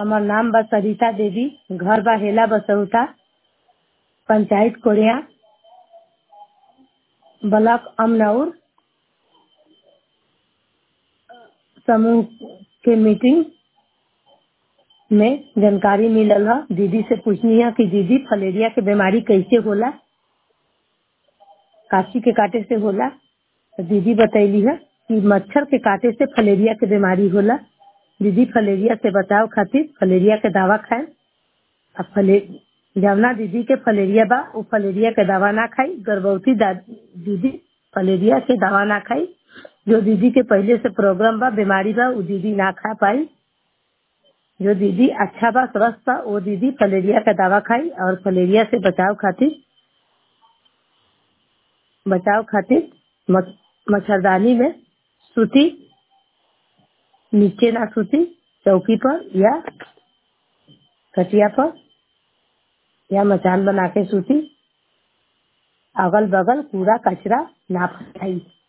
हमर नाम बा सरिता देवी घर बा हेला बसौता पंचायत कोरिया ब्लॉक अमनौर समूह के मीटिंग में जानकारी मिलल ह दीदी से पूछनी है कि दीदी फलेरिया के बीमारी कैसे होला काची के काटे से होला तो दीदी बतैली है कि मच्छर के काटे से फलेरिया के बीमारी होला दीदी फलेरिया से बचाव खातिर फलेरिया के दवा खाए अब फले जवना दीदी के फलेरिया बा उ फलेरिया के दवा ना खाई गर्भवती दीदी फलेरिया के दवा ना खाई जो दीदी के पहले से प्रोग्राम बा बीमारी बा उ दीदी ना खा पाई जो दीदी अच्छा बा स्वस्थ बा वो दीदी फलेरिया का दवा खाई और फलेरिया से बचाव खातिर बचाव खातिर मच्छरदानी में सूती नीचे ना सूती चौकी पर या खटिया पर या मचान बना के सूती अगल बगल कूड़ा कचरा ना फैलाई